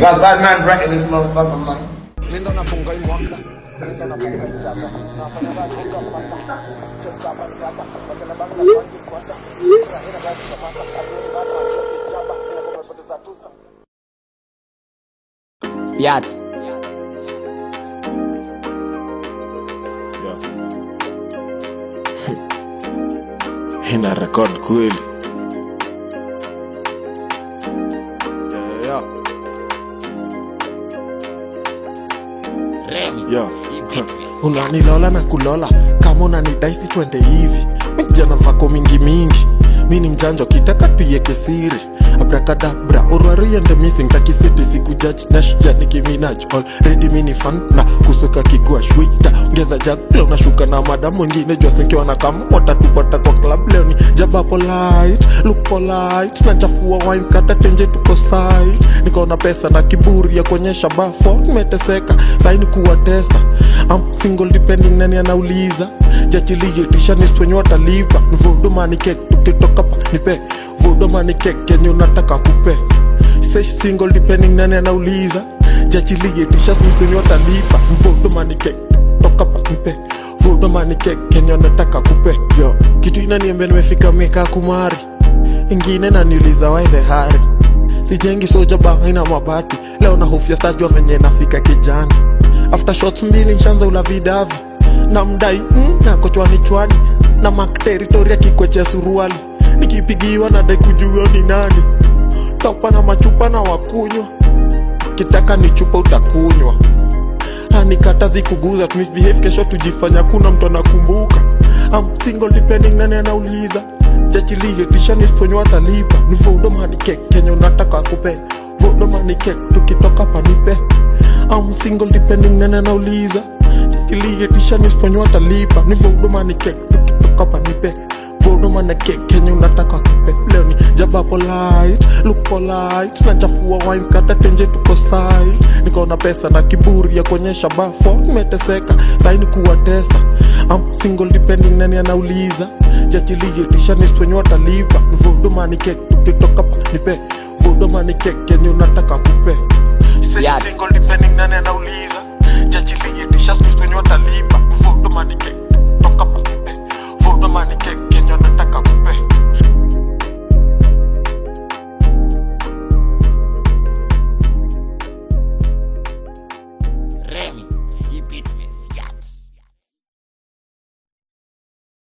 got bad man right in this motherfucker, man. Nenda nafunga hii mwaka Nenda nafunga hii chapa Nafanya baki kupata Cheka baki chapa Wakena baki na kwanji kuacha Ina baki kapata Atueni baki na chapa Ina kumepoteza tuza Fiat. ina record kweli yeah, yeah. Yeah. unanilola na kulola kama unanidaisi twende hivi mijana vako mingi mingi mi ni mjanjo kitaka tuieke siri abrakadabra urwariende missing takisiti sikujaji nashja nikiminaj already mini fan na kusweka kikua shwita ongeza jaglo nashuka na madam wengine jwasenkiwa na kama watatupata kwa club leo ni jaba polite look polite nachafua wines kata tenje tuko side nikaona pesa na kiburi ya kuonyesha bafo nimeteseka saini kuwatesa am single depending nani anauliza jachilie tishanis wenye watalipa nivodumani kek tukitoka pa nipe vodumani kek kenye unataka kupe Say single depending nani anauliza jachilie tishasnis wenye watalipa nivodumani kek toka pa nipe vodumani kek kenye unataka kupe yo kitu inaniambia nimefika miaka kumari ingine naniuliza why the hurry sijengi soja banga ina mabati leo na hofya stajua venye nafika kijani after shots mbili nshanza ula vidavi na mdai mm, na kochwani chwani na mak teritoria kikwechea suruali nikipigiwa na dai kujua ni nani topa na machupa na wakunywa kitaka ni chupa utakunywa hanikata zikuguza tumisbehave kesho tujifanya kuna mtu anakumbuka am single depending nani anauliza jachilie tishanisponyo atalipa ni vodomani kek kenye unataka kupe vodomani kek tukitoka panipe am single depending nani anauliza jachilie tishanisponyo atalipa ni vodomani kek tukitoka panipe vodomani kek kenye unataka kupe leo ni jaba polite look polite nachafua wines kata tenje tuko side nikaona pesa na kiburi ya kuonyesha bafo nimeteseka saini kuwatesa am single depending nani anauliza jachilie tishanis wenye watalipa nivodumani kek tukitoka pa nipe vodumani kek kenye unataka kupe Fiat. Single depending nani anauliza jachilie tishanis wenye watalipa nivodumani kek toka pa nipe vodumani kek kenye unataka